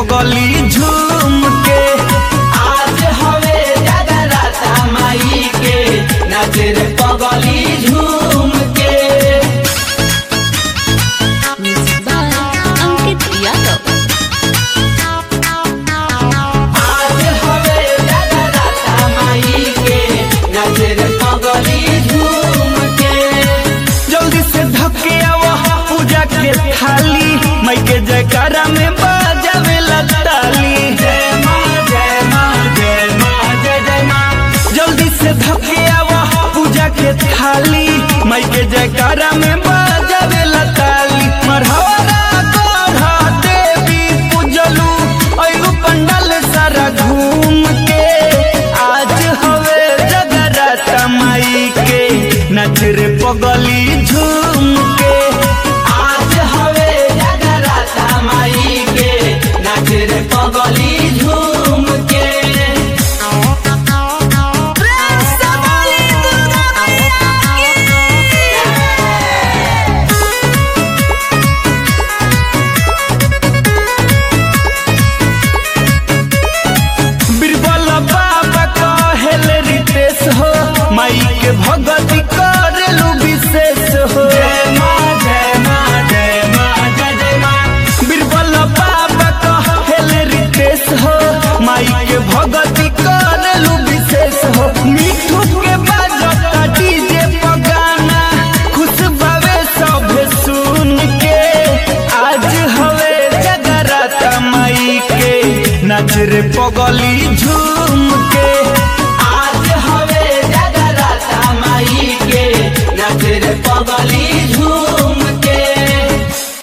पगली झूम के आज हवे जगराता माई के नाचे रे पगली झूम के Music by Ankit Yadav. आज हवे जगराता माई के नाचे रे पगली झूम के जल्दी से धके आवा पूजा के थाली मई के जयकारा में बाजावे ताली जय माँ जय माँ जय माँ जय जय माँ जल्दी से धके आवा पूजा के थाली मई के जयकारा में बाजावे ताली मरहरा गढ़ा देवी पूजलू अयु पंडल सारा घूम के आज हवे जगराता माई के नच रे पगली झूम के आज हवे जगराता माई के नाचे रे पगली झूम के बीरबल बाबा कहेल रितेश हो माई के भगति करेलू विशेष हो जय माँ जय माँ जय माँ जय जय माँ बीरबल बाबा कहेल रितेश हो माई के भगति करेलू विशेष हो मिठू के बाजता डीजे पगाना खुश भवे सब सुन के आज हवे जगराता माई के नच रे पगली